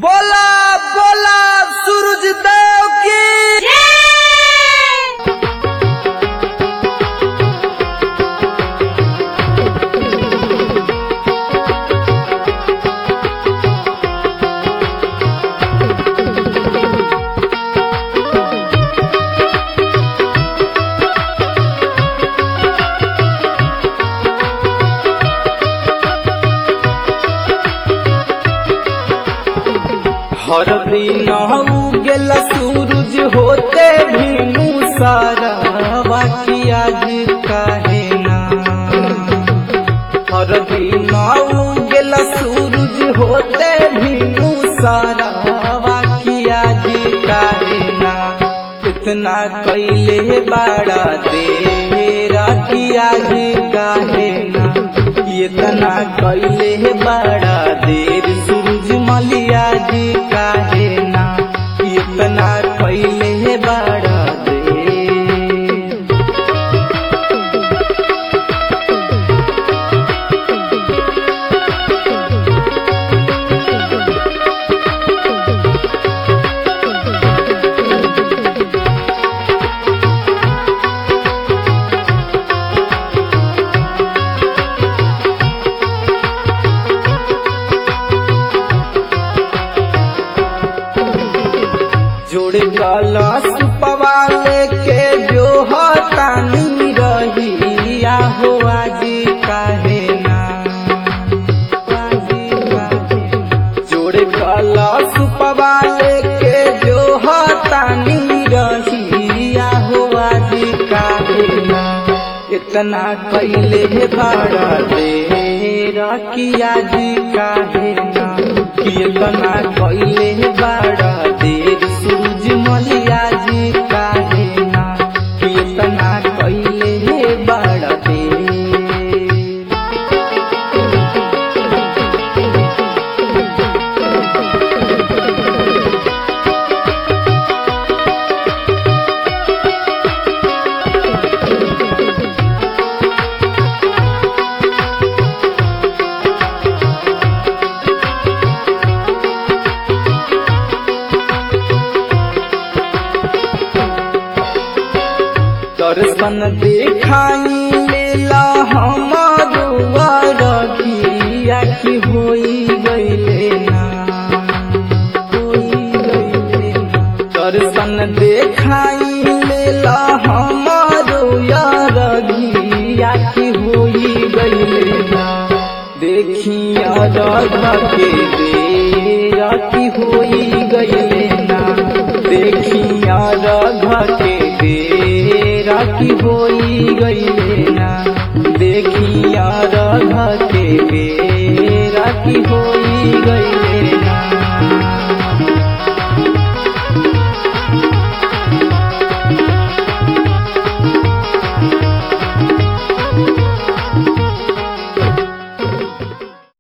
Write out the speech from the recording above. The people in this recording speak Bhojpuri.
बोला बोला सूरज देव की हर दिन उगल सूरज होते भी सारा बाकी आज काहे ना हर दिन उगल सूरज होते भी सारा बाकी आज काहे ना इतना कैले बाड़ा तेरा की आज काहे ना इतना कैले बाड़ा देर सूरज मलिया जी काहे ना इतना कैले बाड़ा देर जोड़ कलश पवाले के जो हतानी रहिया हो आज काहे ना जोड़ कलश पवाले के जो हतानी रहिया हो आज काहे ना इतना कैले भाड़ा दे रखिया जी काहे ना कि इतना कैले बाड़ा देर सूरज मलिया जी काहे ना कि इतना कैले बाड़ा देर दर्शन देखाई लेला हमारो रखिया की होई गईले ना होई गईले ना। दर्शन देखाई लेला हमारो रखिया की होई गईले ना देखिया राधा के बेरा की होई गईले ना देखिया राधा के बेरा की होई गईले ना देखिया राधा के बेरा की होई गईले